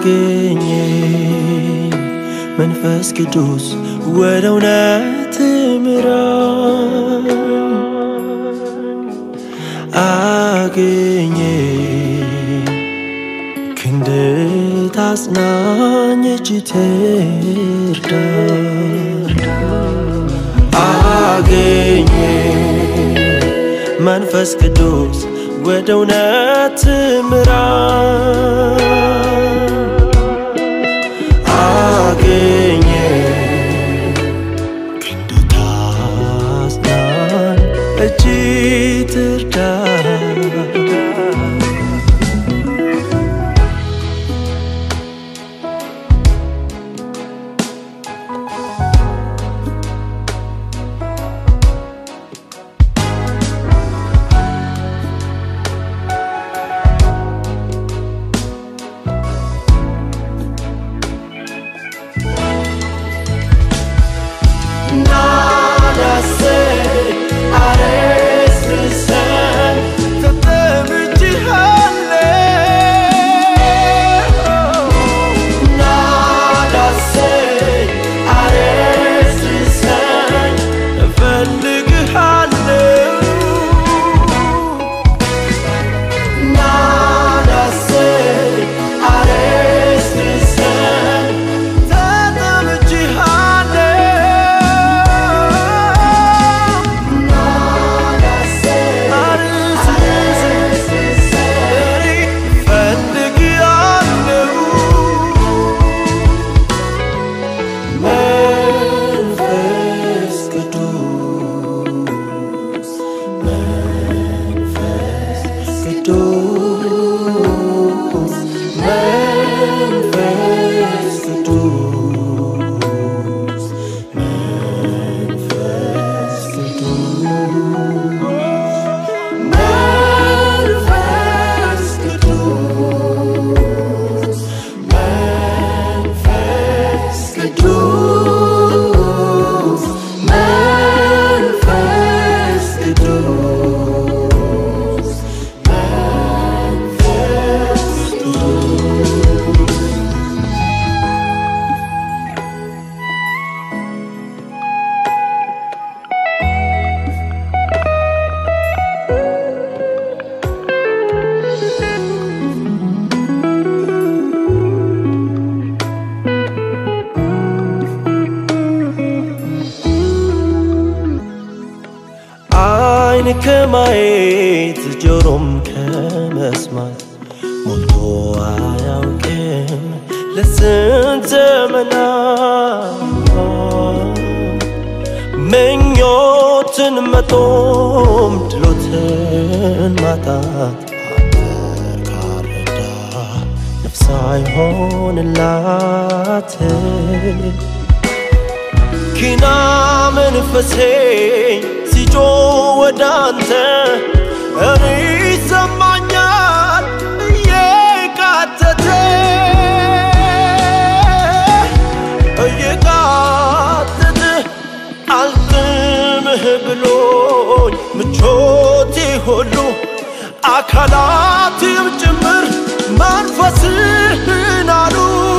አገኘ መንፈስ ቅዱስ ወደ እውነት ምራን አገኘ ክንድ ታጽናኝ እጅ ትርዳ አገኘ መንፈስ ቅዱስ ወደ እውነት ምራን አገኘ ክንድ ታጽናን እጅ ትርዳ መንፈስ ቅዱስ መንፈስ ቅዱስ መንፈስ ቅዱስ መንፈስ ቅዱስ መንፈስ ቅዱስ መንፈስ ቅዱስ መንፈስ ቅዱስ መንፈስ ቅዱስ አይን ከማየት ጆሮም ከመስማት ሞልቶ አያውቅም ለስንት ዘመናት ምኞትን መጦም ድሎትን ማጣት አንተ ካረዳ ነፍስ አይሆንላት ኪና መንፈሴ ሲጮ ወደ አንተ እኔ ይሰማኛል እየቃተተ እየቃተተ አልጥምህ ብሎኝ ምቾቴ ሁሉ አካላትም ጭምር መንፈስህን አሉ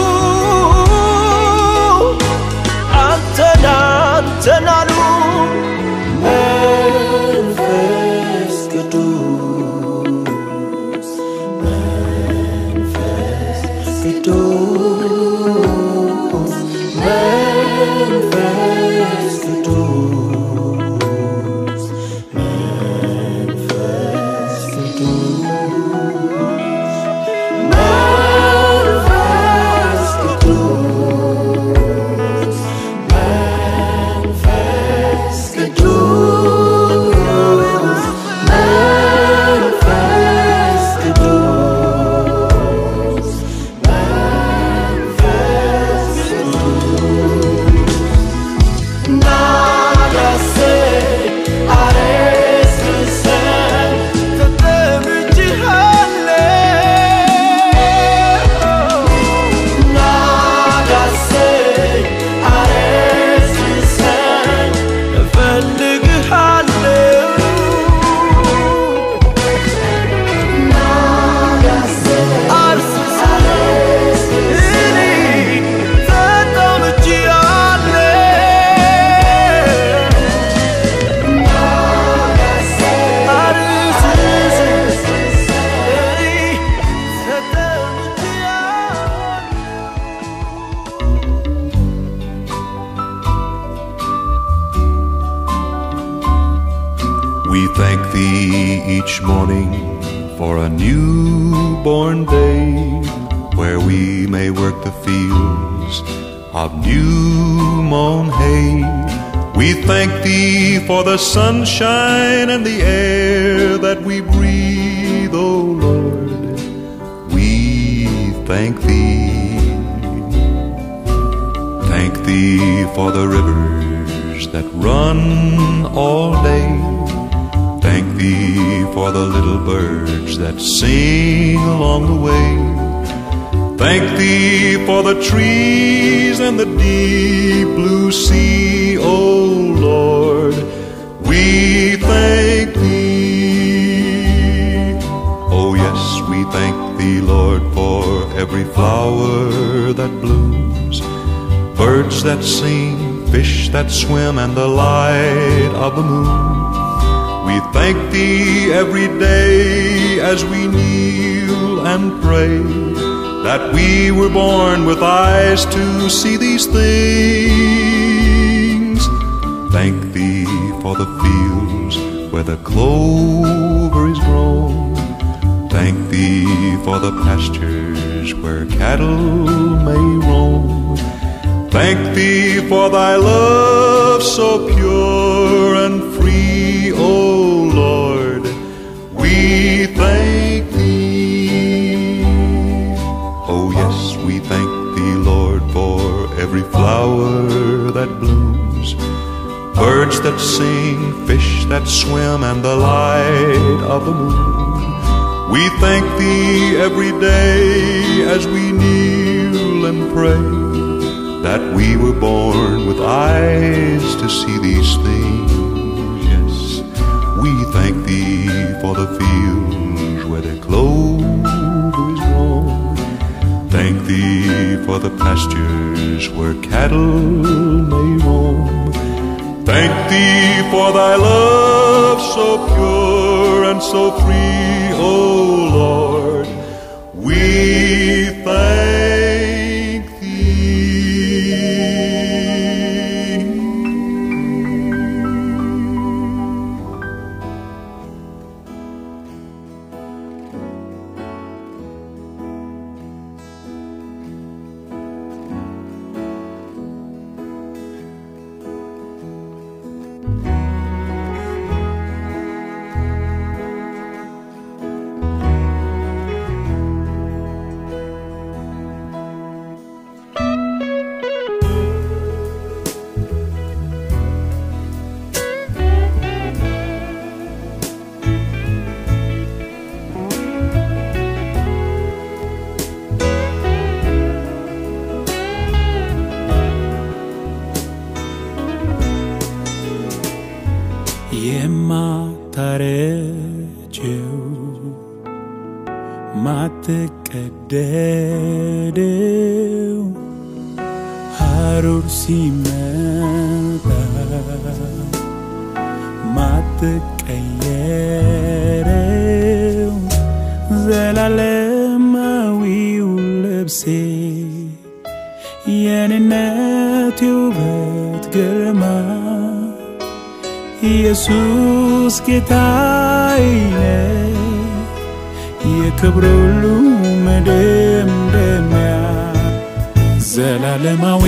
አንተን አንተን አሉ መንፈስ ቅዱስ መንፈስ ቅዱስ መንፈስ ቅዱስ መንፈስ ቅዱስ We thank thee each morning for a newborn day where we may work the fields of new mown hay. We thank thee for the sunshine and the air that we breathe, O Lord. We thank thee. Thank thee for the rivers that run all day. Thank thee for the little birds that sing along the way. Thank thee for the trees and the deep blue sea, O Lord. We thank thee. Oh, yes, we thank thee, Lord, for every flower that blooms, birds that sing, fish that swim, and the light of the moon. We thank thee every day as we kneel and pray that we were born with eyes to see these things. Thank thee for the fields where the clover is grown. Thank thee for the pastures where cattle may roam. Thank thee for thy love so pure and free, O Lord. We thank thee. Oh, yes, we thank thee, Lord, for every flower that blooms, birds that sing, fish that swim, and the light of the moon. We thank thee every day as we kneel and pray that we were born with eyes to see these things. Yes, we thank thee for the fields where the clover is grown. Thank thee for the pastures where cattle may roam. Thank thee for thy love so pure and so free, O Lord. We thank thee. የማታረጀው ማትቀደደው ሐሩር ሲመጣ ማትቀየረው ዘላለማዊው ልብሴ የኔነት ውበት ግርማ ኢየሱስ ጌታዬ ነው፣ የክብር ሁሉ መደምደሚያ ዘላለማዊ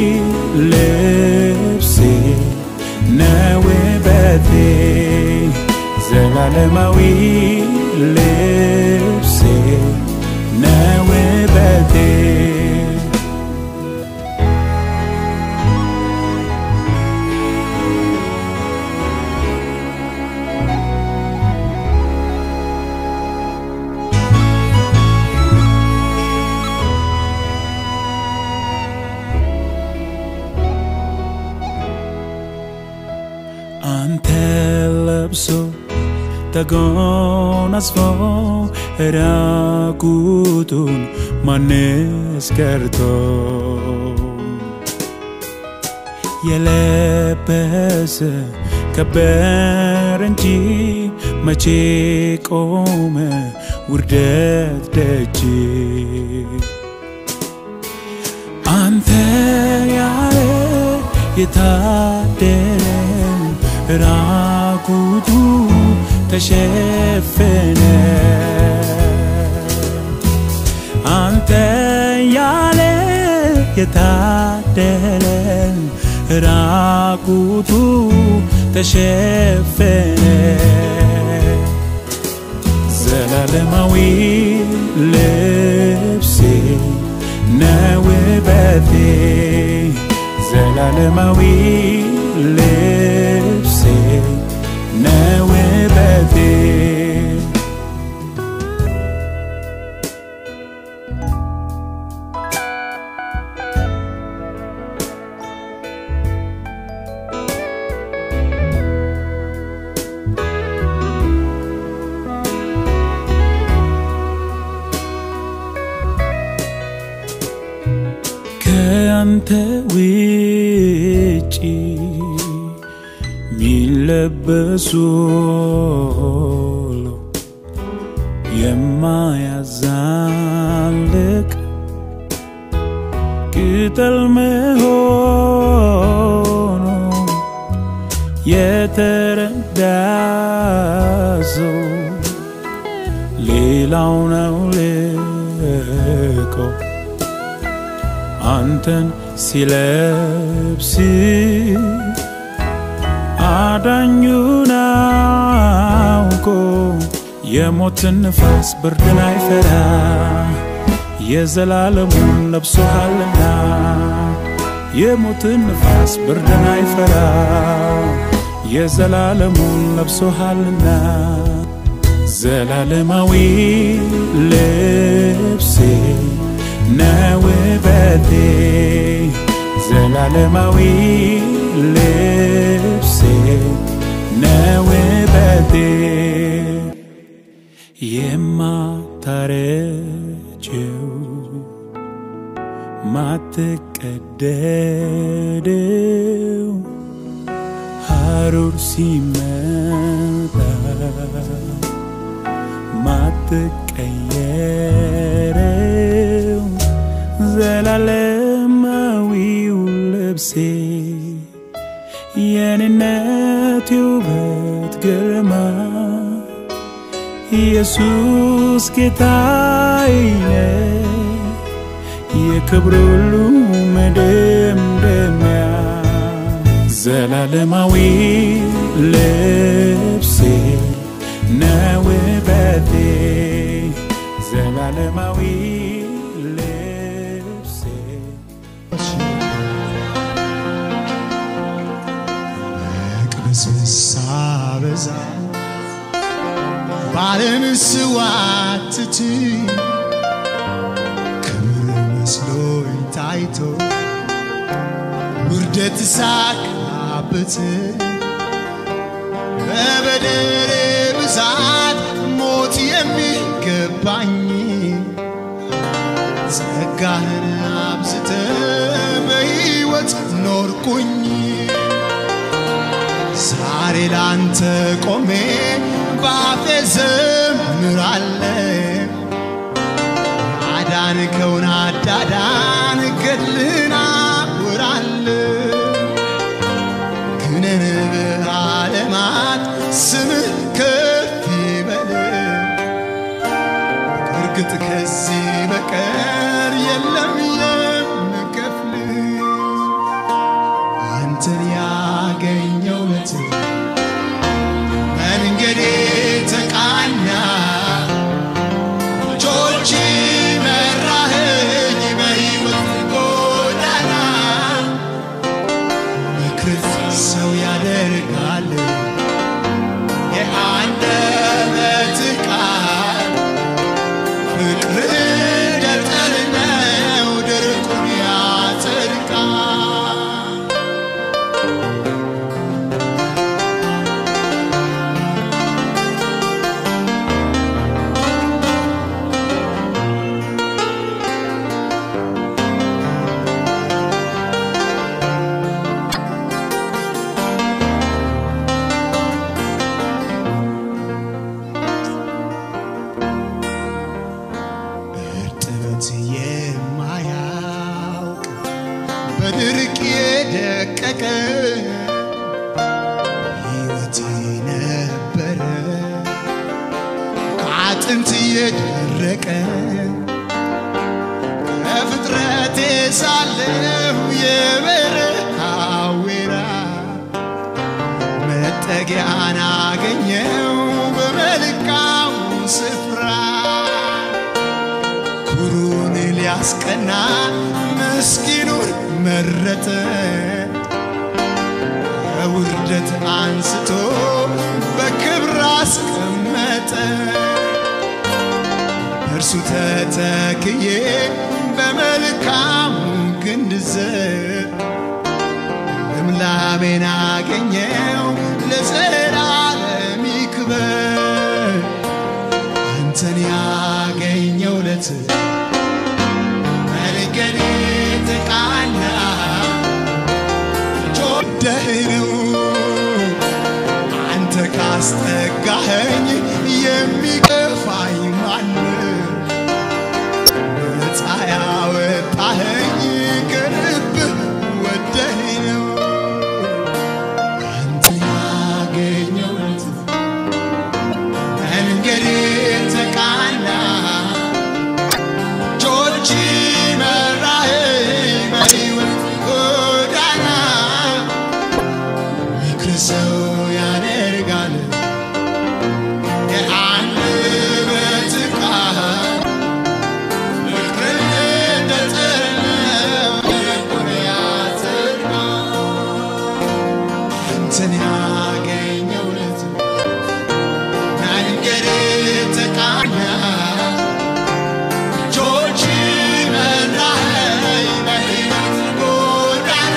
ልብሴ ነው ውበቴ ዘላለማዊ ልብሴ ነው ውበቴ አንተ ለብሶ ተጎናጽፎ ራቁቱን ማንስ ቀርቶ የለበሰ ከበር እንጂ መቼ ቆመ ውርደት ደጅ አንተ ያለ የታደለ ራቁ ራቁቱ ተሸፈነ አንተ ያለ የታደለ ራቁቱ ተሸፈነ ዘላለማዊ ልብሴ ነው ውበቴ ዘላለማዊ ልብሴ ነው ውበቴ ከአንተ ውጪ ሚለበሱ ሁሉ የማያዛልቅ ቅጠል መሆኑ የተረዳ ሰው ሌላው ነው ልቆ አንተን ሲለብስ አዳኙን አውቆ የሞትን ንፋስ ብርድን አይፈራ የዘላለሙን ለብሶሃልና የሞትን ንፋስ ብርድን አይፈራ የዘላለሙን ለብሶሃልና ዘላለማዊ ልብሴ ነው ውበቴ ዘላለማዊ ልብሴ ነው ውበቴ የማታረጀው ማትቀደደው ሐሩር ሲመጣ ማትቀየረው ዘላለማዊው ልብሴ የኔነት ውበት ግርማ ኢየሱስ ጌታዬ ነው የክብር ሁሉ መደምደሚያ ዘላለማዊ ልብሴ ነው ውበቴ ዘላለማዊ ልብሴ መቅበዝበዝ ሳበዛ ባለም ስዋትት ክብር መስሎኝ ታይቶ ውርደት ሳካብት በበደሌ ብዛት ሞት የሚገባኝ ጸጋህን አብዝተ በሕይወት ኖርኩኝ ዛሬ ላንተ ቆሜ ባፌ ዘምራለ አዳንከውን አዳዳን ገድልን አውራለ ግነን በዓለማት ስምህ ከፍ ይበል እርግጥ ከዚህ በቀር የለም የምከፍል አንተን ያገኘው ለት መንገዴ ተቃና እጆች መራኸኝ በሕይወት ጎዳና ምክር ሰው ያደርጋል የአንደበትህ ቃል ፍቅር ደብተር ነው ድርቁን ያጸድቃል እርጥበት የማያውቅ በድርቅ የደቀቀ ሕይወቴ አጥንት እየደረቀ ከፍጥረቴ ሳለሁ የበረሃ ወይራ መጠጊያን አገኘው በመልካሙ ስፍራ ኩሩን ሊያስቀና ምስኪኑን መረጠ ከውርደት አንስቶ በክብር አስቀመጠ እርሱ ተተክዬ በመልካሙ ግንድ ዘር ልምላሜን አገኘው ለዘላለም ይክበር አንተን ያገኘው ለት መንገዴ ተቃና ጆደህ ነው አንተ ካስጠጋኸኝ የሚገፋኝ ማንም ነፃ ያወጣኸኝ ከልብህ ወደህ ነው አንተ ያገኘው ለት መንገዴ ተቃና እጆች መራኸኝ በሕይወት ጎዳና ምክር ሰው ያደርጋል የአንደበት ቃል ፍቅርን እንደጠለው ልቡን ያጸድቃል። አንተን ያገኘው ለት መንገድ ተቃና እጆች መራኸኝ በሕይወት ጎዳና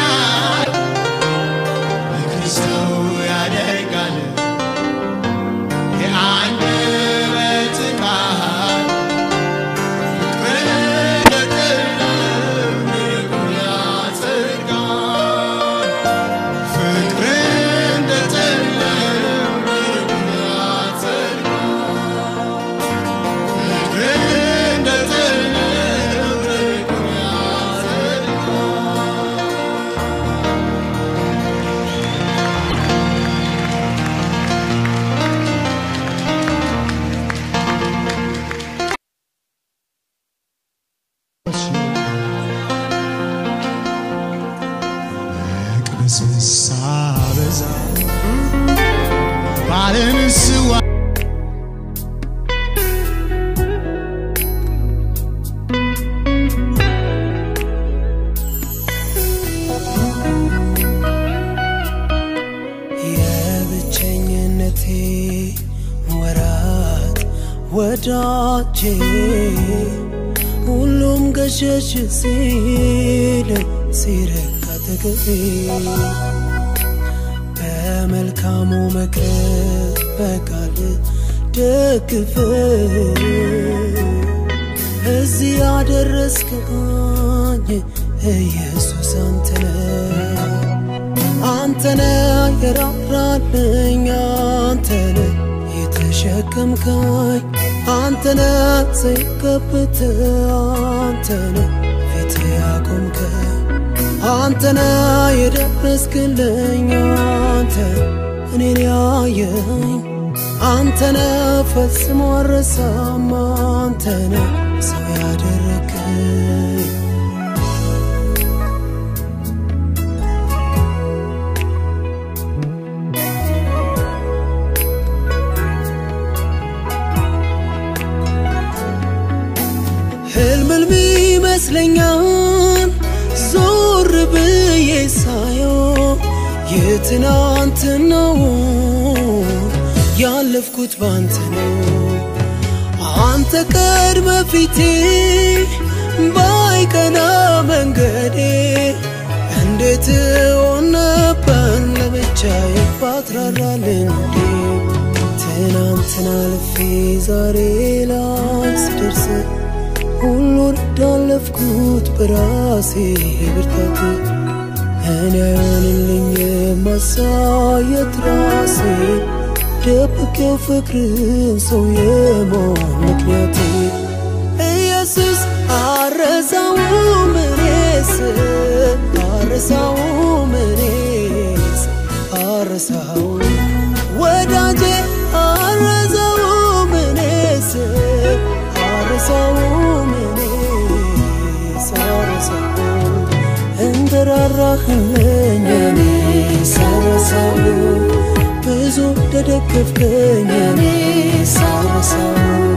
ምክር ሰው ያደርጋል የአንደበት ቃል ፍቅርን እንደጠለው ልቡን ያጸድቃል። ፍቅርን እንደጠለው ልቡን ያጸድቃል። ፍቅርን እንደጠለው ልቡን ያጸድቃል። መቅበስበስ ሳበዛ ባለም ስዋ የብቸኝነቴ ወራት ወዳጄ ሁሉም ገሸሽ ሲል ሲረካ ተገቤ በመልካሙ መቅረብ በቃል ደግፍ እዚህ ያደረስከኝ ኢየሱስ አንተነ አንተነ የራራልኝ አንተነ የተሸከምከኝ አንተነ ዘይገብት አንተነ ፊት ያቆምከኝ አንተነ የደረስክልኝ አንተ እኔን ያየኝ አንተነ ፈጽሞ አረሳም አንተነ ሰው ያደረግከኝ ህልም ህልም ይመስለኛል ዞር ብዬ ሳየው የትናንትናው ያለፍኩት ባንተ ነው አንተ ቀድመ ፊቴ ባይቀና መንገዴ እንዴት ሆን ነበር ለብቻዬ ባትራራልኝ እንዴ ትናንትና አልፌ ዛሬ ላይ ስደርስ ሁሉን እንዳለፍኩት በራሴ ብርታት እኔ አይሆንልኝ ማሳየት ራሴ ደብቄው ፍቅርን ሰው የመሆን ምክንያቴ ኢየሱስ አረሳውም እኔስ አረሳውም እኔስ አረሳው ወዳጄ አረሳውም እኔስ እንደራራህልኝ እኔ ሳረሳው ብዙ እንደደገፍከኝ እኔ ሳረሳው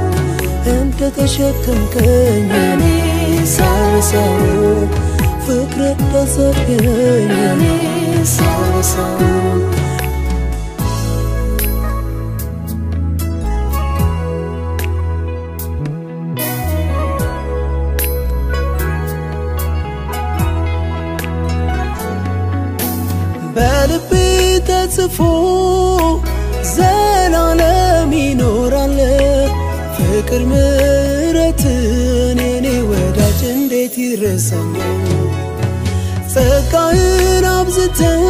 እንደተሸከምከኝ እኔ ሳረሳው ፍቅር እንዳሳየኝ እኔ ሳረሳው በልቤ ተጽፎ ዘላለም ይኖራል ፍቅር ምሕረትን የኔ ወዳጅ እንዴት ይረሳኛል ጸጋህን አብዝተህ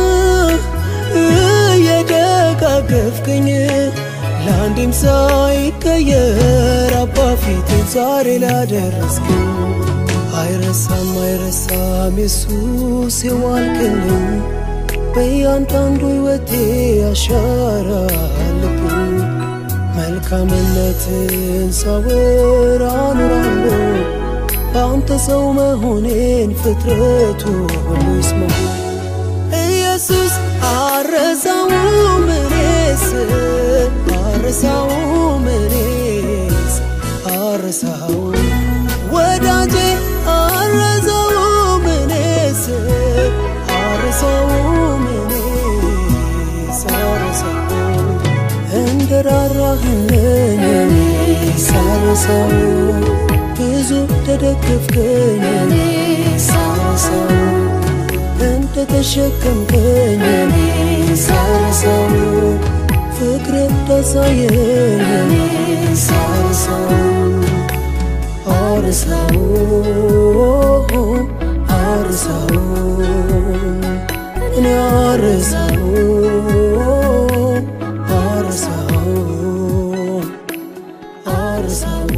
እየደጋገፍከኝ ለአንዴም ሳይቀየር አባ ፊትን ዛሬ ላደረስከኝ አይረሳም አይረሳም ኢየሱስ የዋልክልኝ በእያንዳንዱ ሕይወቴ አሻራ አለብኝ መልካምነትን ሳወራ ኖራለሁ በአንተ ሰው መሆኔን ፍጥረቱ ሁሉ ይስማው ኢየሱስ አረሳውም እኔስ አረሳውም እኔስ አረሳው ወዳጄ አረሳውም እኔስ አረሳውም እኔስ አረሳው እንደራራህልኝ እኔ ሳረሳው ብዙ እንደደገፍከኝ እኔ ሳረሳው እንደተሸከምከኝ እኔ ሳረሳው ፍቅር እንዳሳየኝ እኔ ሳረሳው አርሳው አርሳው እኔ አርሳው አርሳው አርሳው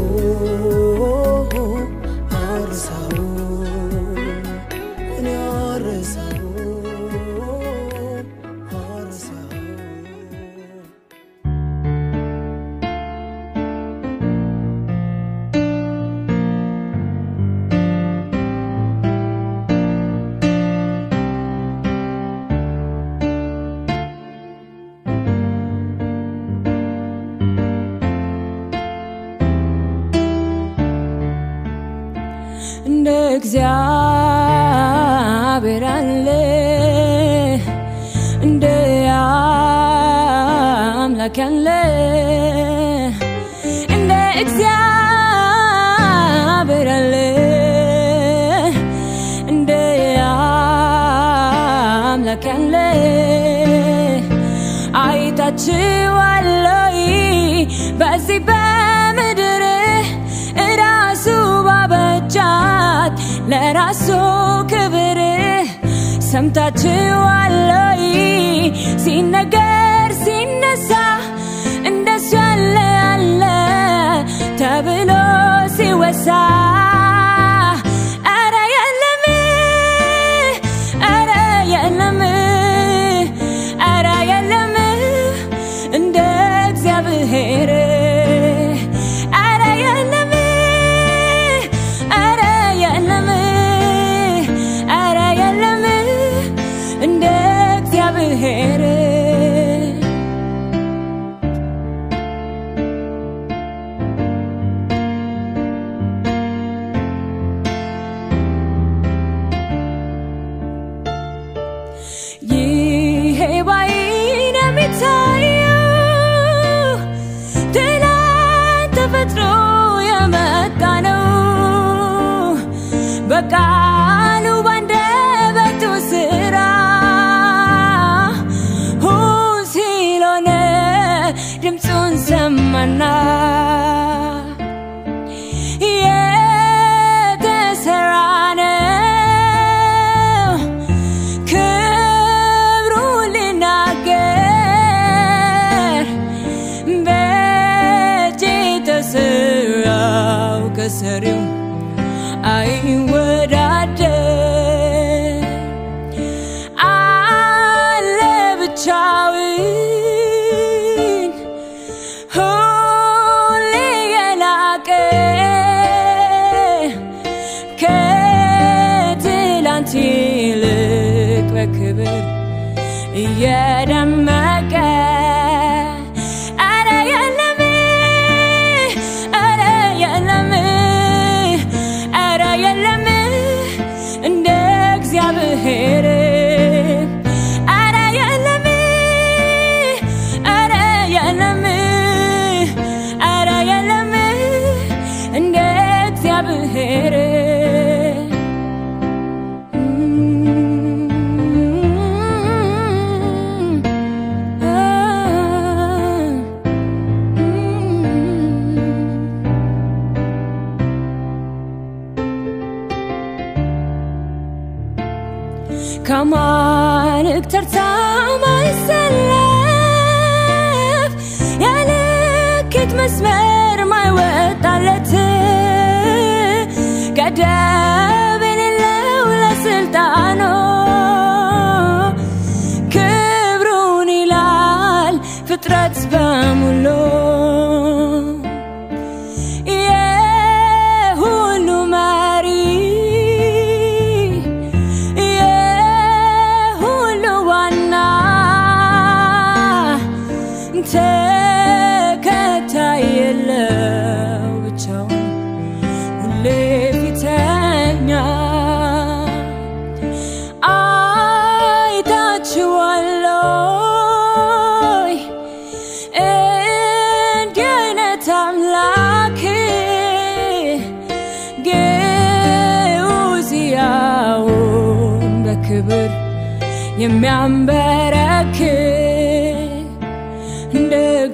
አርሳው እኔ አርሳው አርሳው እንደ እግዚአብሔር አለ እንደ አምላክ ያለ እንደ እግዚአብሔር አለ እንደ አምላክ ያለ አይታችኋለሁ በዚህ በምድር እራሱ ባበጃት ለራሱ ክብር ሰምታችኋለሁ ሲነገር ሲነሳ እንደሱ ያለ አለ ተብሎ ሲወሳ ኧረ የለም ኧረ የለም ኧረ የለም እንደ እግዚአብሔር ኧረ የለም ኧረ የለም ኧረ የለም እንደ እግዚአብሔር ይሄ ባይን የሚታየው ትላንት ተፈጥሮ የመጣ ነው በቃሉ ባንደበቱ ስራ ሁን ሲሎነ ድምፁን ሰማና የተሰራ ነው ክብሩ ልናገር በእጅ የተሰራው ከሰሪው አይወዳደር አለ ብቻውን ሁሌ የላቀ ከትላንት ይልቅ ከማልክ ተርታ ማይሰለፍ ያልክት መስመር ማይወጣለት ገደብ የሌለው ለስልጣኑ ክብሩን ይላል ፍጥረት በሙሉ የሁሉ መሪ የሁሉ ዋና ተከታይ የለው ብቻውን ሁሌ ፊተኛ አይታችኋለይ እንዲህ አይነት አምላክ ግዑዝያውን በክብር የሚያንበረክ እንደ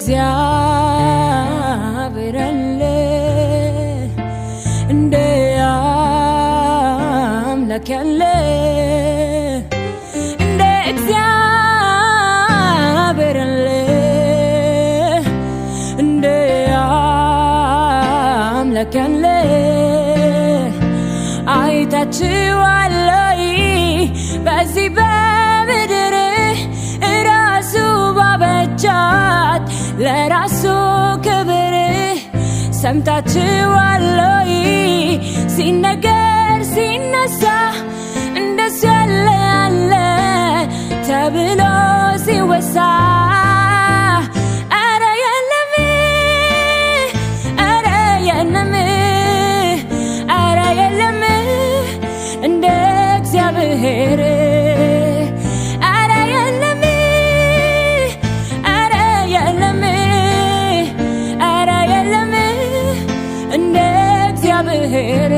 እግዚአብሔር ያለ እንደ አምላክ ያለ እንደ እግዚአብሔር ያለ እንደ አምላክ ያለ አይታችኋለይ በዚህ በምድር ራሱ ባበጃት ለራሱ ክብር ሰምታችኋለይ ሲነገር ሲነሳ እንደሱ ያለ ያለ ተብሎ ሲወሳ አረ የለም አረ የለም አረ የለም እንደ እግዚአብሔር አረ የለም አረ የለም አረ የለም እንደ እግዚአብሔር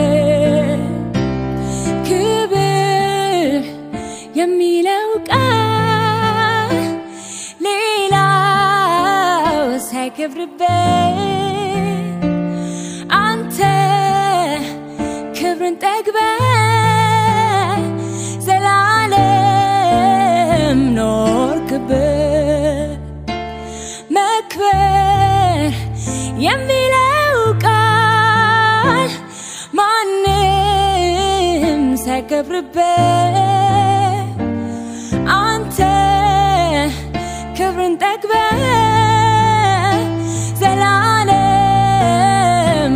ክብር የሚለው ቃል ሌላው ሳይከብርበት አንተ ክብርን ጠግበ ዘላለም ኖርክበት መክበር የሚለው ቃል ማንም ሳይከብርበት አንተ ክብርን ጠግበ ዘላለም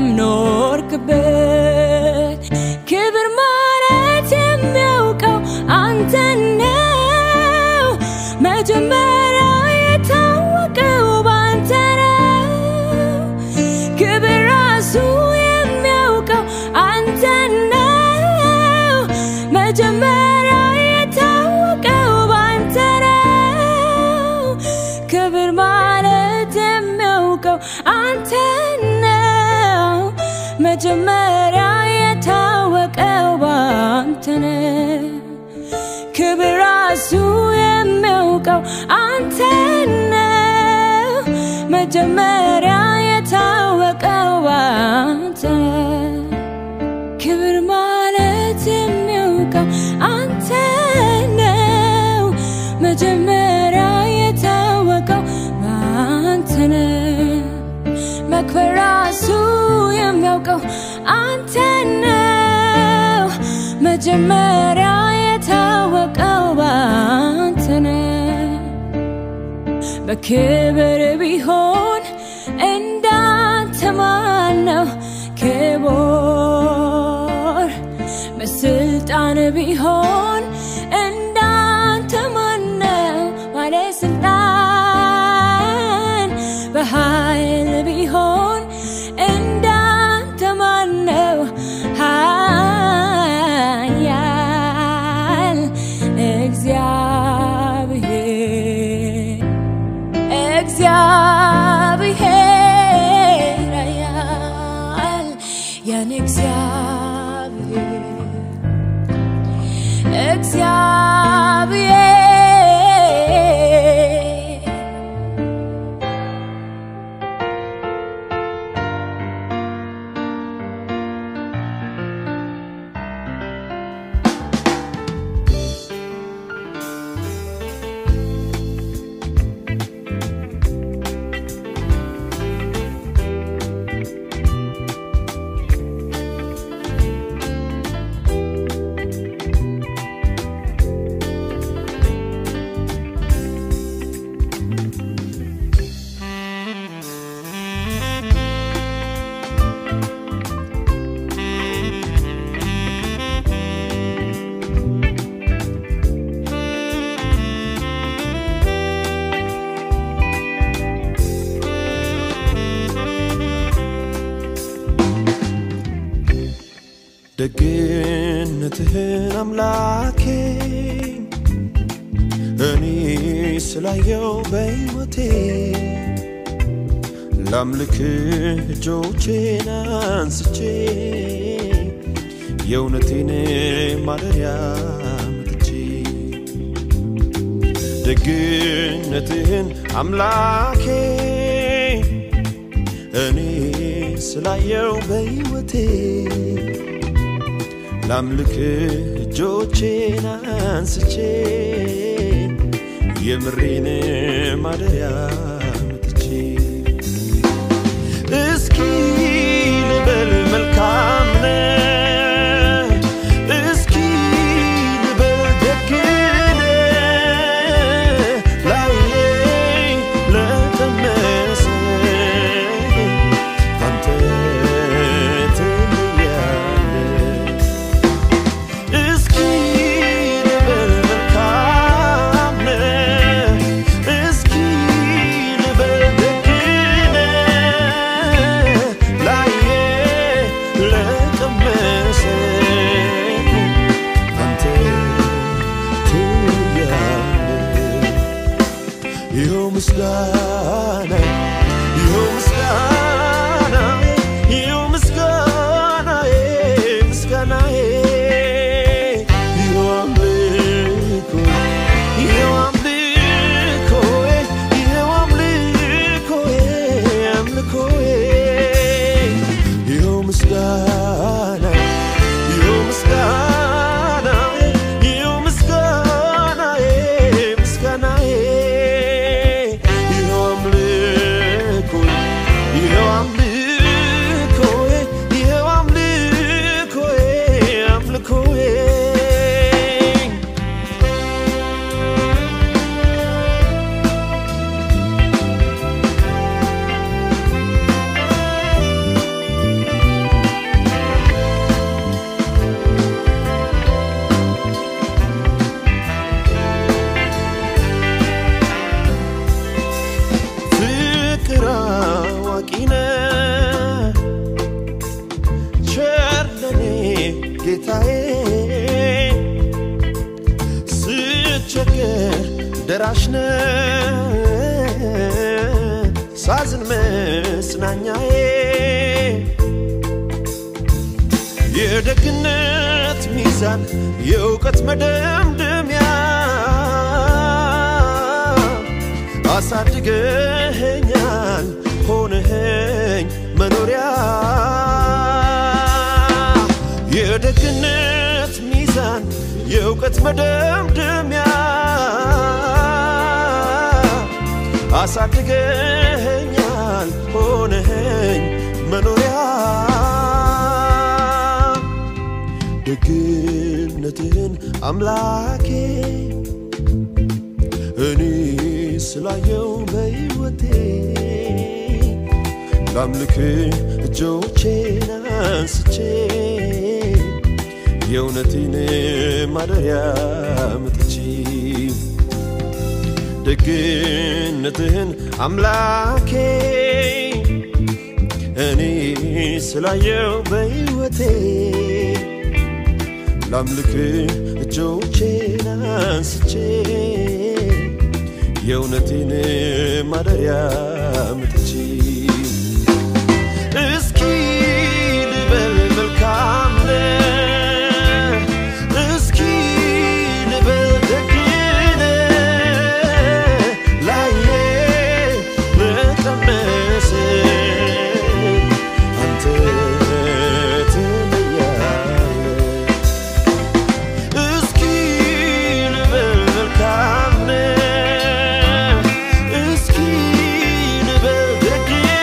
ኖርክበት ክብር ማለት የሚያውቀው አንተ ነው መጀመሪያ የታወቀው በአንተ ነው ክብር ራሱ የሚያውቀው አንተ ነው መጀመሪያ የታወቀው በአንተ ነው ክብር ማለት የሚያውቀው አንተ ነው መጀመሪያ የታወቀው በአንተ ነው ክብር ራሱ የሚያውቀው አንተ ነው መጀመሪያ የታወቀው በአንተ ነው ክብር ማለት የሚያውቀው አንተ ነው መጀመሪያ የታወቀው በአንተ ነው መክበር ራሱ የሚያውቀው አንተ ነው መጀመሪያ የታወቀው በአንተ ነው በክብር ቢሆን እንዳንተ ማን ነው ክቡር በስልጣን ቢሆን እንዳንተ ማን ነው ባለስልጣን በኃይል ቢሆን እንዳንተ ማን ነው ኃያል እግዚአብሔር እግዚአብሔር ኃያል የኔ እግዚአብሔር እግዚአብሔር ደግነትህን አምላኬ እኔ ስላየው በሕይወቴ ላምልክ እጆቼን አንስቼ የእውነቴን ማደሪያ መጥቼ ደግነትህን አምላኬ እኔ ስላየው በሕይወቴ ላምልክ እጆቼን አንስቼ የምሬን ማደሪያ መጥቼ እስኪ ልበል መልካም ነህ እስኪ ልበል ደግ ነህ ላየኝ ለቀመሰ አንተ ትለያለህ እስኪ ልበል መልካም ነህ እስኪ ልበል ደግ ነህ ላየ ለቀመሰ አንተ ትለያለህ ይኸው ምስጋና ይኸው ምስጋና ይኸው ምስጋናዬ ምስጋናዬ ይኸው አምልኮ ይኸው አምልኮዬ ይኸው አምልኮዬ አምልኮዬ ይኸው ምስጋና ይኸው ምስጋና ይኸው ምስጋናዬ ምስጋናዬ ይኸው አምልኮ ይኸው አምልኮዬ ይኸው አምልኮዬ አምልኮዬ ፍቅር አዋቂ ነህ ቸር ለኔ ጌታዬ ስቸገር ደራሽ ነህ ሳዝን መጽናኛዬ የደግነት ሚዛን የእውቀት መደምደሚያ አሳድገኸኛል ሆነኸኝ መኖሪያ የደግነት ሚዛን የእውቀት መደምደሚያ አሳድገኸኛል ሆነኸኝ መኖሪያ ደግነትህን አምላኬ እኔ ስላየው በሕይወቴ ላምልክ እጆቼን አንስቼ የእውነቴን ማደሪያ መጥቼ ደግነትህን አምላኬ እኔ ስላየው በሕይወቴ ላምልክ እጆቼን አንስቼ የእውነቴን ማደሪያ መጥቼ እስኪ ልበል መልካም ነህ እስኪ ልበል ደግ ነህ ላየ ለቀመሰ አንተ ትለያለህ እስኪ ልበል መልካም ነህ እስኪ ልበል ደግ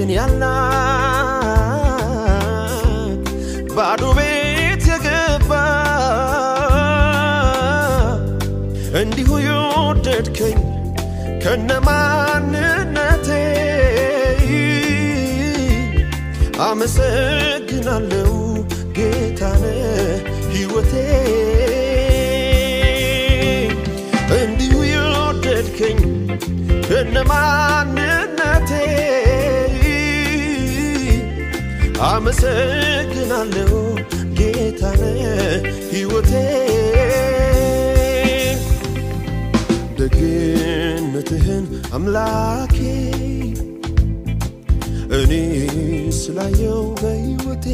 ግን ያልናቅ ባዶ ቤት የገባ እንዲሁ የወደድከኝ ከነማንነቴ አመሰግናለሁ ጌታነ ሕይወቴ እንዲሁ የወደድከኝ ከነማንነቴ አመሰግናለሁ ጌታነ ሕይወቴ ደግነትህን አምላኬ እኔ ስላየው በሕይወቴ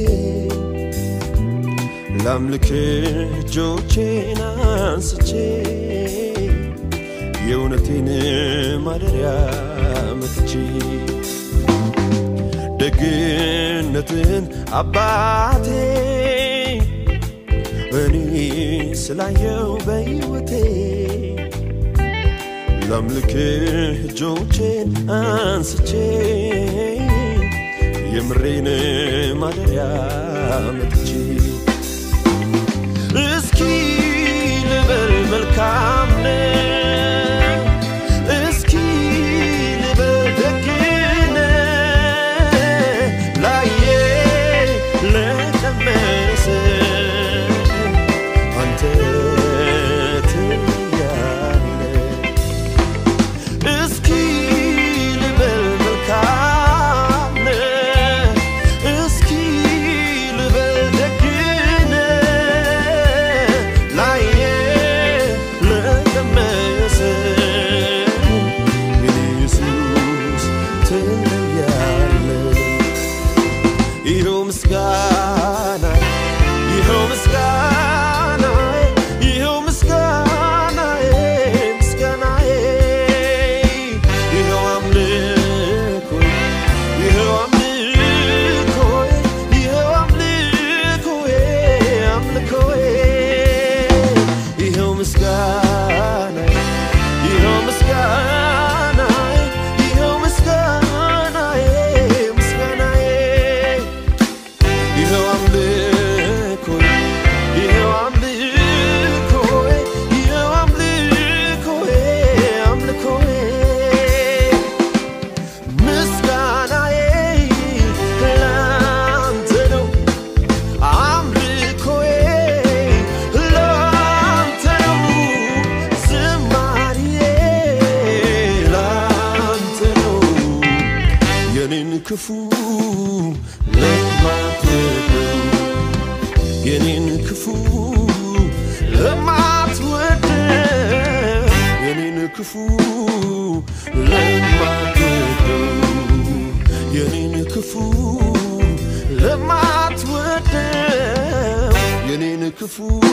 ላምልክ እጆቼን አንስቼ የእውነቴን ማደሪያ መትቼ ደግነትን አባቴ እኔ ስላየው በሕይወቴ ላምልክ እጆቼን አንስቼ የምሬን ማደሪያ መጥቼ እስኪ ልበል መልካም ነህ፣ እስኪ ልበል ደግ ነህ፣ ላየ ለቀመሰ አንተ ትለያለህ። እስኪ ልበል መልካም ነህ፣ እስኪ ልበል ደግ ነህ፣ ላየ ለቀመሰ የኔ ኢየሱስ ትለያለህ። ይኸው ምስጋና ይኸው ምስጋና ይኸው ምስጋናዬ ምስጋናዬ ይኸው አምልኮ ይኸው አምልኮ ይኸው አምልኮዬ አምልኮዬ ይኸው ምስጋና ይኸው ምስጋና ይኸው ምስጋናዬ ምስጋናዬ ይኸው አምልኮ ይኸው አምልኮ ይኸው አምልኮ አምልኮ ምስጋናዬ ላንተ ነው አምልኮዬ ላንተ ነው ዝማሬዬ ላንተ ነው የኔን ክፉ ለማትወደው የኔን ክፉ ለማትወደው የኔን ክፉ ለማትወደው የኔን ክፉ ለማትወደው የኔን ክፉ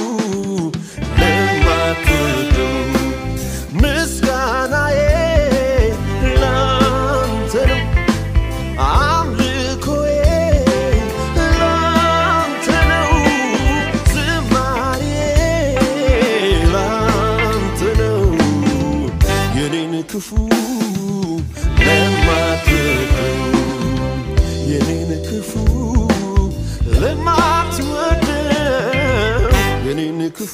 ለማትወደው ምስጋናዬ ላንተ ነው አምልኮዬ ላንተ ነው ዝማሬዬ ላንተ ነው የኔን ክፉ ለማትወደው የኔን ክፉ ለማትወደው የኔን ክፉ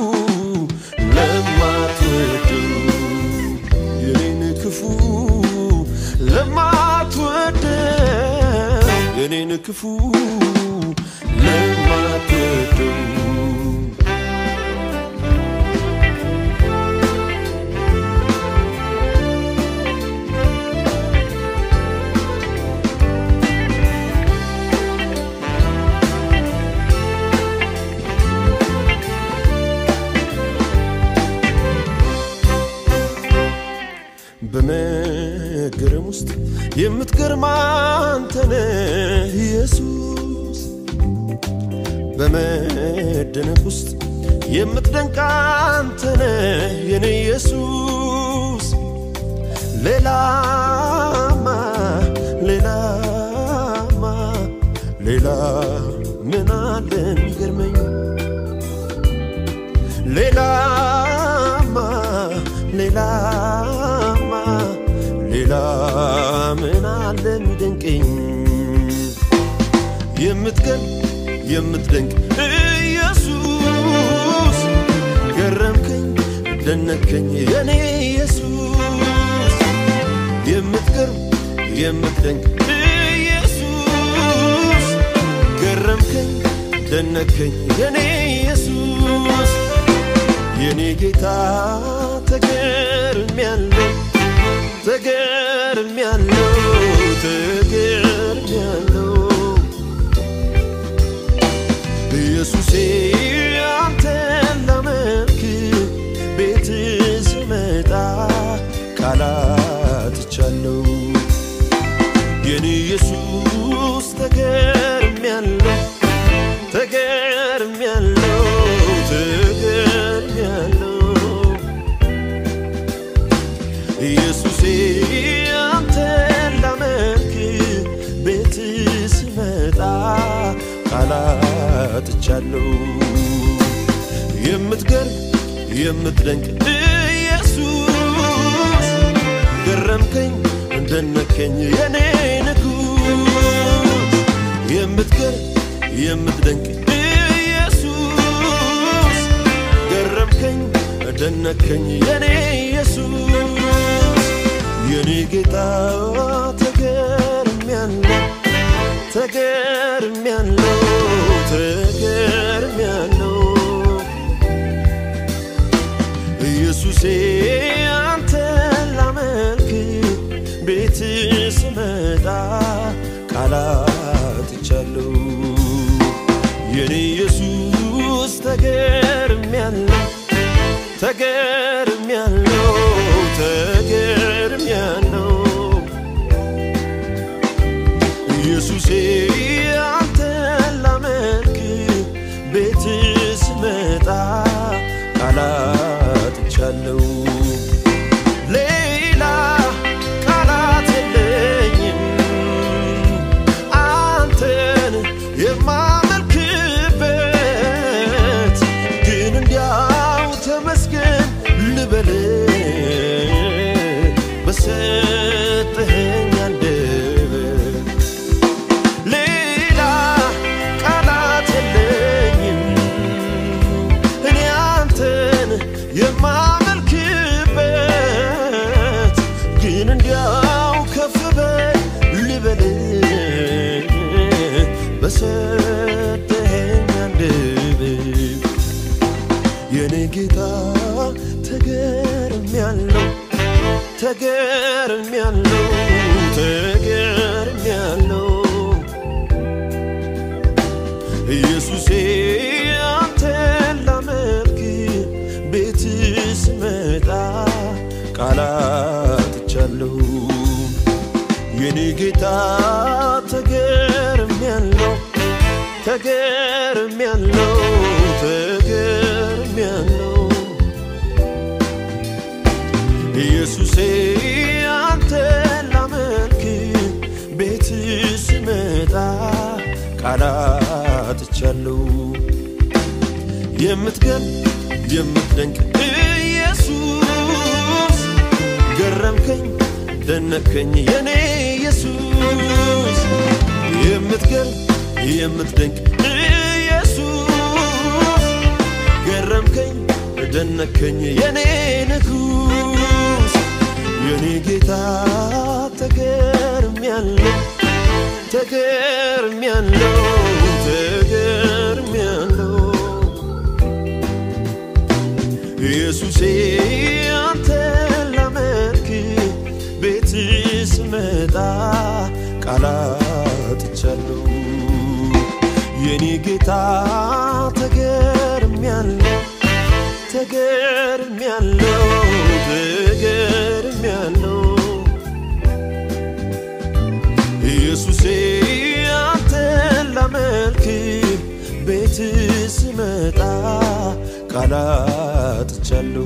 ለማትወደው የኔን ክፉ ለማትወደው የኔን ክፉ ለማትወደው በመገረም ውስጥ የምትገርም አንተ ነህ ኢየሱስ በመደነቅ ውስጥ የምትደንቅ አንተ ነህ የኔ ኢየሱስ ሌላማ ሌላማ ሌላ ምን አለ የሚገርመኝ ሌላማ ሌላማ ሌላ ምን ምን አለ የሚደንቀኝ የምትገርም የምትደንቅ ኢየሱስ ገረምከኝ ደነከኝ የኔ ኢየሱስ የምትገርም የምትደንቅ ኢየሱስ ገረምከኝ ደነከኝ የኔ ኢየሱስ የኔ ጌታ ተገርሜያለሁ ተገርሜያለሁ ተገርሜያለሁ ኢየሱሴ አንተን ላመልክ ቤት ስመጣ ቃላትቻለሁ የኔ ኢየሱስ ተገርሜያለሁ ተገርሜያለሁ ተገርሜያለሁ ኢየሱሴ አንተን ላመልክ ቤት ስመጣ ቃላትቻለሁ የምትገርም የምትደንቅ ኢየሱስ ገረምከኝ እንደነከኝ የኔ ንጉስ የምትገርም የምትደንቅ ኢየሱስ ገረምከኝ ደነከኝ የኔ ኢየሱስ የኔ ጌታ ተገርሜያለሁ ተገርሜያለሁ ተገርሜያለሁ ኢየሱሴ አንተን ላመልክ ቤት ስመጣ ቃላትቻለሁ የኔ ኢየሱስ ተገርሜያለሁ ተገርሜያለሁ ተገርሜያለሁ ኢየሱሴ አንተን ላመልክ ቤት ስመጣ ቃላትቻለሁ ሌላ ቃላት የለኝም አንተን የማመልክበት ግን እንዲያው ተመስገን ልበል በሰጠኸኝ አንደበት ሌላ ቃላት የለኝም እኔ አንተን የማመልክበት ግን እንዲያው ከፍ በል ልበል በሰጠኸኝ አንደበት የኔ ጌታ ተገርሜያለሁ ተገርሜያለሁ ተገርሜያለሁ ኢየሱሴ አንተን ላመልክ ቤት ስመጣ ቃላትቻለሁ የኔ ጌታ ተገርሜያለሁ ተገርሜያለሁ ተገርሜያለሁ ኢየሱሴ አንተን ላመልክ ቤት ስመጣ ቃላትቻለሁ የምትገርም የምትደንቅ ኢየሱስ ገረምከኝ ደነከኝ የኔ ኢየሱስ የምትገርም የምትደንቅ ኢየሱስ ገረምከኝ ደነከኝ የኔ ንጉስ የኔ ጌታ ተገርሜያለሁ ተገርሜያለሁ ተገርሜያለሁ ኢየሱሴ አንተን ላመልክ ቤት ስመጣ ቃላትቻለሁ የኔ ጌታ ተገርሜያለሁ ተገርሜያለሁ ተገርሜያለሁ ኢየሱሴ አንተን ላመልክ ቤት ስመጣ ቃላትቻለሁ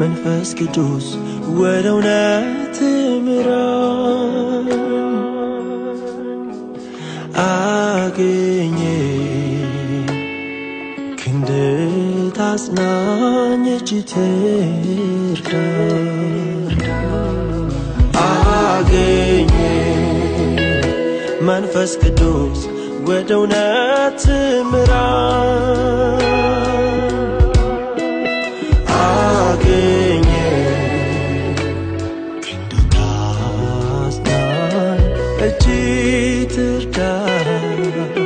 መንፈስ ቅዱስ ወደ እውነት ምራን አገኘ ክንድ ታጽናኝ እጅ ትርዳን አገኘ መንፈስ ቅዱስ ወደ እውነት ምራን አገኘ ክንዱ ታጽናን እጅ ትርዳን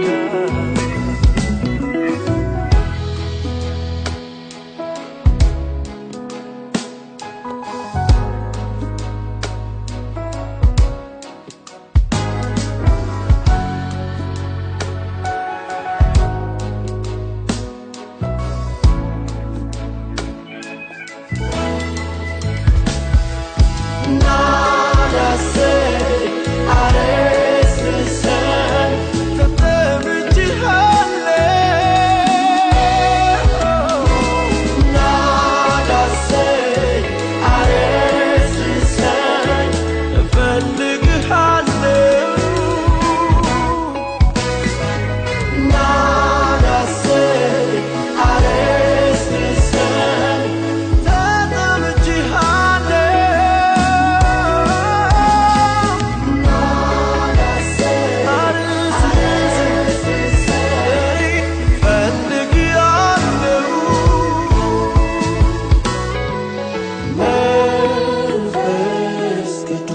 መንፈስ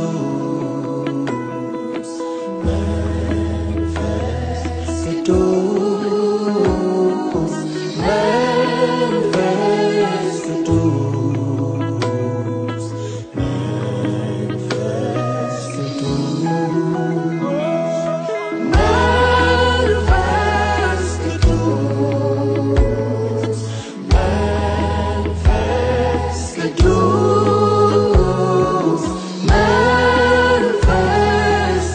ቅዱስ መንፈስ ቅዱስ መንፈስ ቅዱስ መንፈስ ቅዱስ መንፈስ ቅዱስ መንፈስ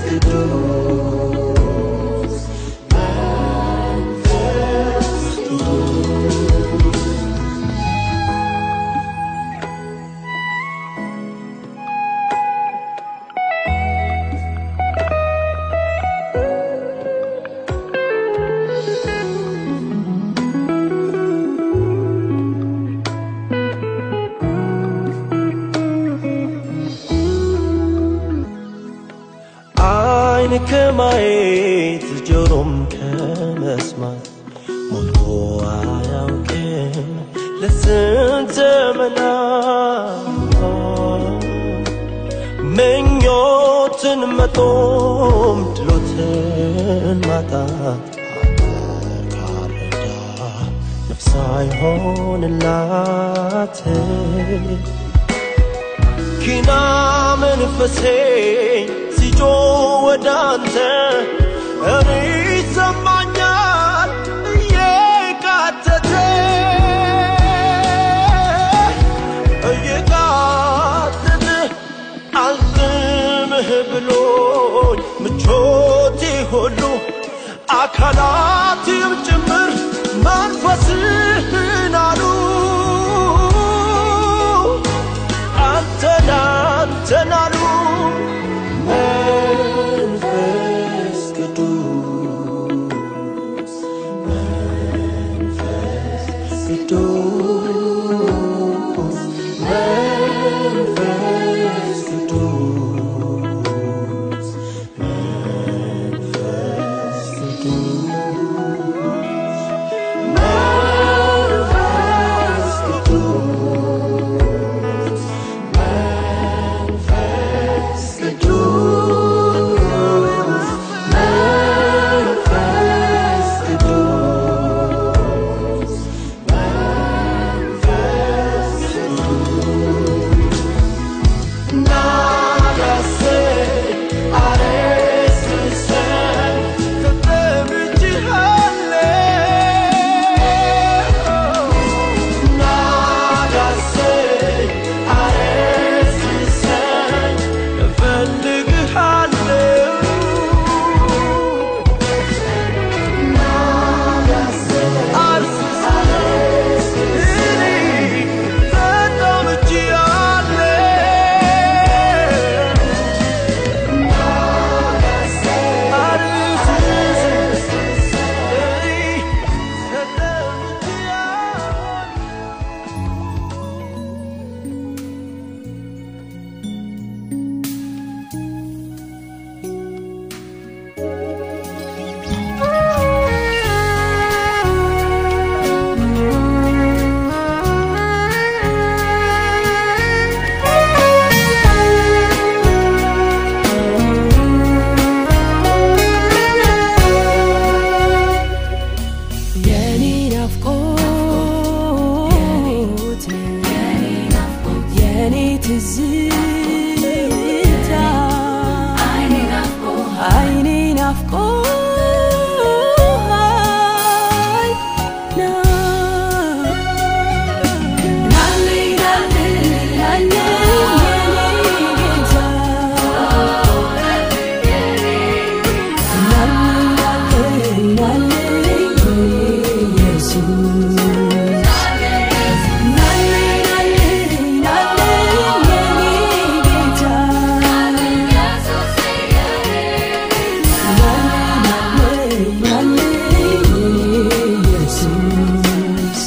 ቅዱስ መንፈስ ቅዱስ አይን ከማየት ጆሮም ከመስማት ሞልቶ አያውቅም ለስንት ዘመናት ምኞትን መጦም ድሎትን ማጣት አንተ ካልረዳ ነፍስ አይሆንላት ኪና መንፈሴ ሲጮ ወደ አንተ እኔ ይሰማኛል እየቃተተ እየቃተተ አልዝምህ ብሎኝ ምቾቴ ሁሉ አካላትም ጭምር መንፈስህን አሉ አንተን አንተን አሉ መንፈስ ቅዱስ መንፈስ ቅዱስ መንፈስ ቅዱስ መንፈስ ቅዱስ ናፍቆሃል ና ናልኝ ናልኝ ናልኝ የኔ ጌታ ናልኝ ናልኝ ናልኝ የኔ ኢየሱስ ናልኝ ናልኝ ናልኝ የኔ ጌታ ናልኝ ናልኝ የኔ ኢየሱስ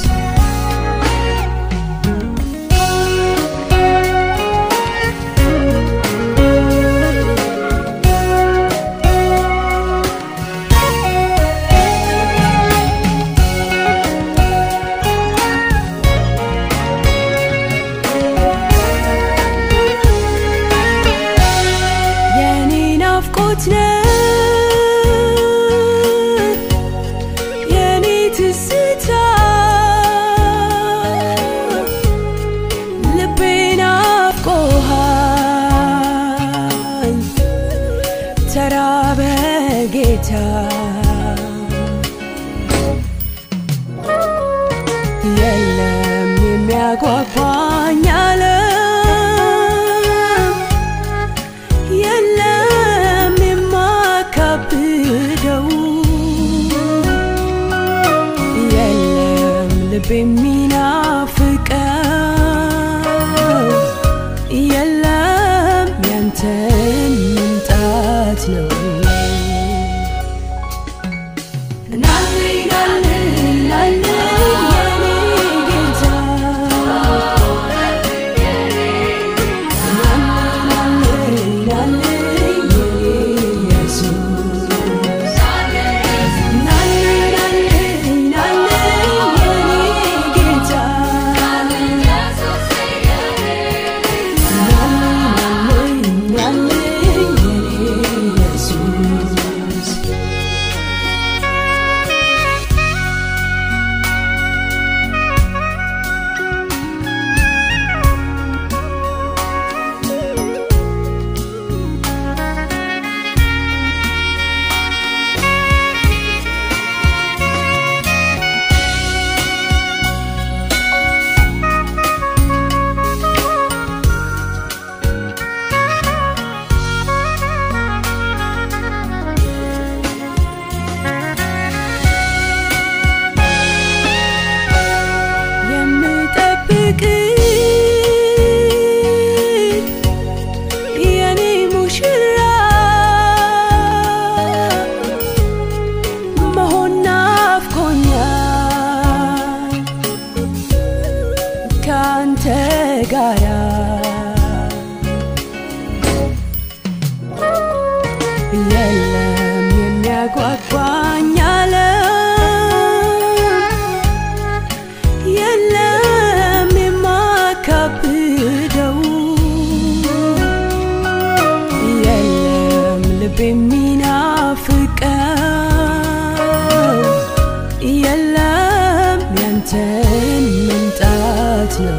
የኔ ናፍቆት ነህ የኔ ትዝታ ልቤ ናፍቆሃል ተራበ ጌታ የለም የሚያጓጓኝ ዓለም የለም የማካብደው የለም ልብ የሚናፍቀው የለም ያንተን መምጣት ነው ናልኝ ናልኝ ናልኝ የኔ ጌታ የምጠብቅ የኔ ሙሽራ መሆን ናፍቆኛል ከአንተ ጋራ የለም የሚያጓጓኝ ዓለም የለም የማካብደው የለም ልብ የሚናፍቀው የለም ያንተን መምጣት ነው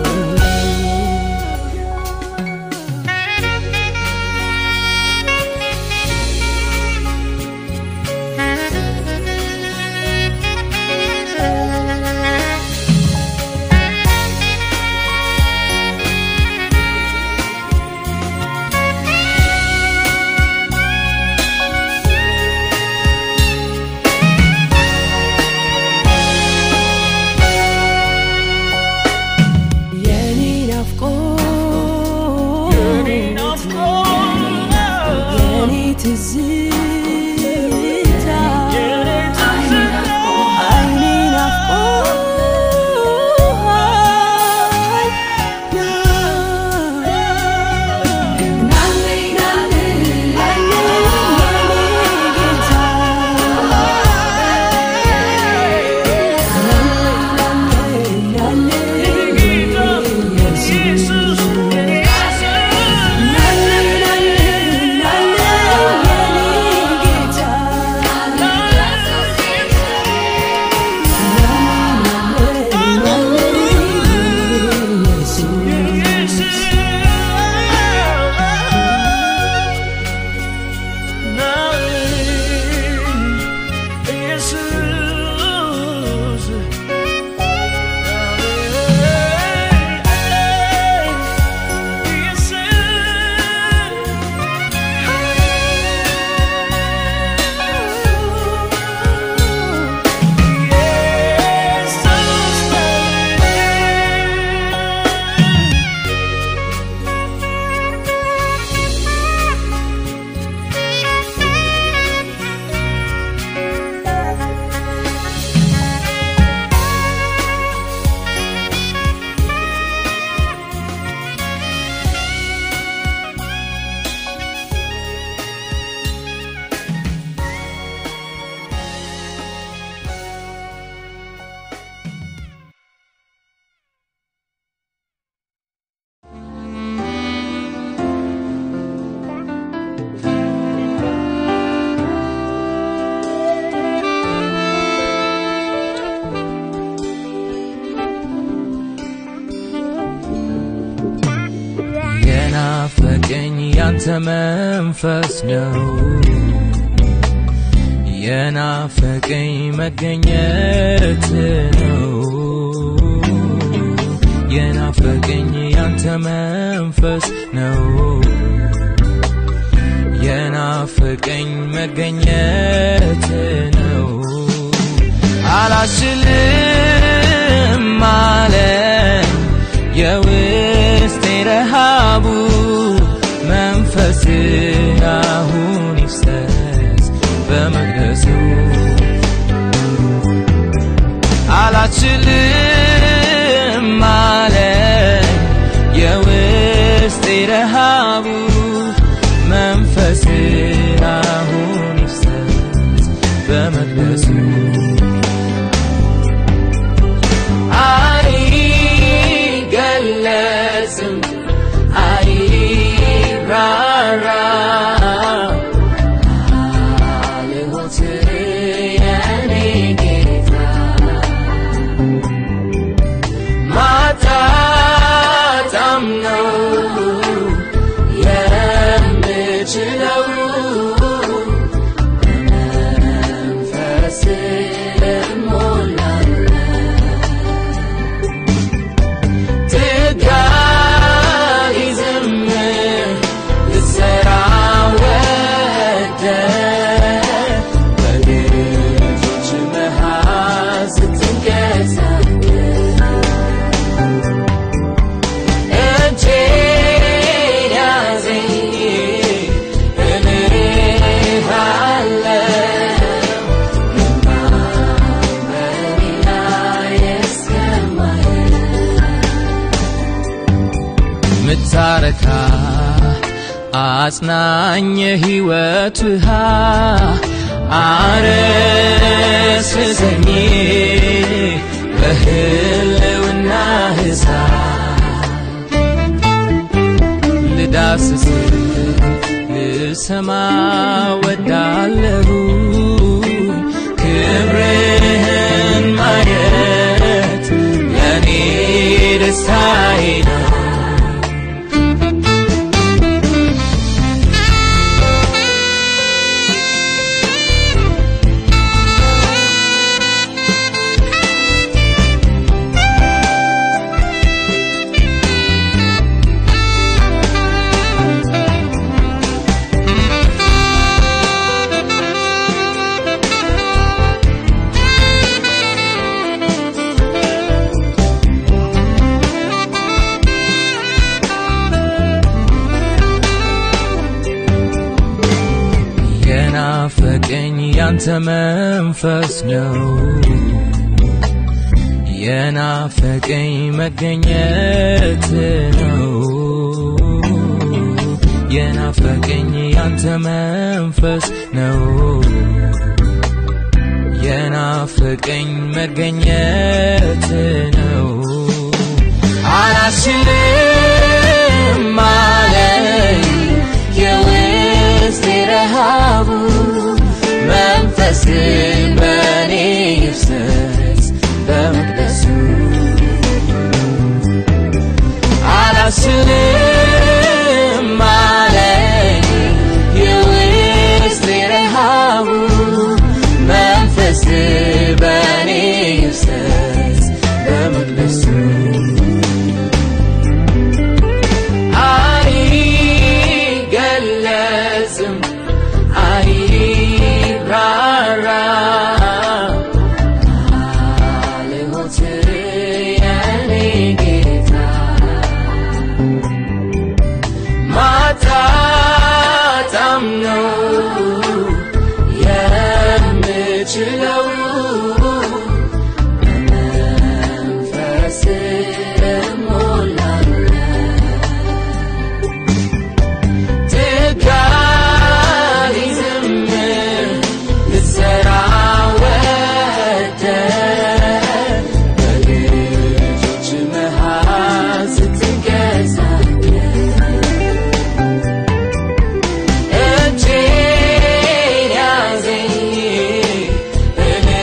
የናፈቀኝ ያንተ መንፈስ ነው የናፈቀኝ መገኘት ነው የናፈቀኝ ያንተ መንፈስ ነው የናፈቀኝ መገኘት ነው አላስችልም አለኝ የውስጤ ረሃቡ መንፈስ አሁን ይፍሰስ በመቅደሱ አላችልም አለኝ የውስጤ ረሃቡ መንፈስ አሁን ይፍሰስ በመቅደሱ አይገለጽም አይራራ ልሆት የኔ ጌታ ማጣጣም ነው የምችለው በመንፈስ እሞላለሁ ትጋይ ዝም ልትሰራ ወደህ በልጆች መሃል ስትንቀሳቀስ እጄን ያዘኝ እልሃለሁ በኔ ላይ እስከማየው ምታረካ አጽናኝ የሕይወት ውሃ አረስሰኝ በህልውና እሳት ልዳስስ ልሰማ ወዳለሁ ክብርህን ማየት ለእኔ ደስታዬ ነው የናፈቀኝ ያንተ መንፈስ ነው የናፈቀኝ መገኘት ነው የናፈቀኝ ያንተ መንፈስ ነው የናፈቀኝ መገኘት ነው አላስችልም አለኝ የውስጤ ረሃቡ መንፈስ በእኔ ይፍሰስ በመቅደሱ አላስችልም አለኝ የውስጤ ረሃቡ መንፈስ በእኔ ይፍሰስ በመቅደሱ አይገለጽም አይራራ ልሆት የኔ ጌታ ማጣጣም ነው የምችለው በመንፈስ እሞላለሁ ትጋይ ዝም ልትሰራ ወደህ በልጆች መሃል ስትንቀሳቀስ እጄን ያዘኝ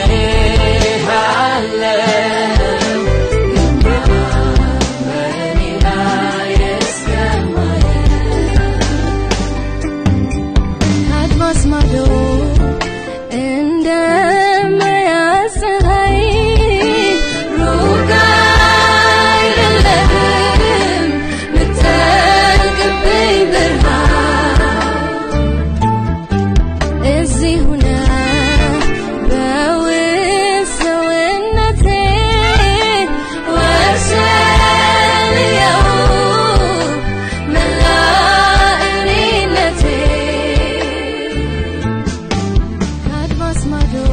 ማዶ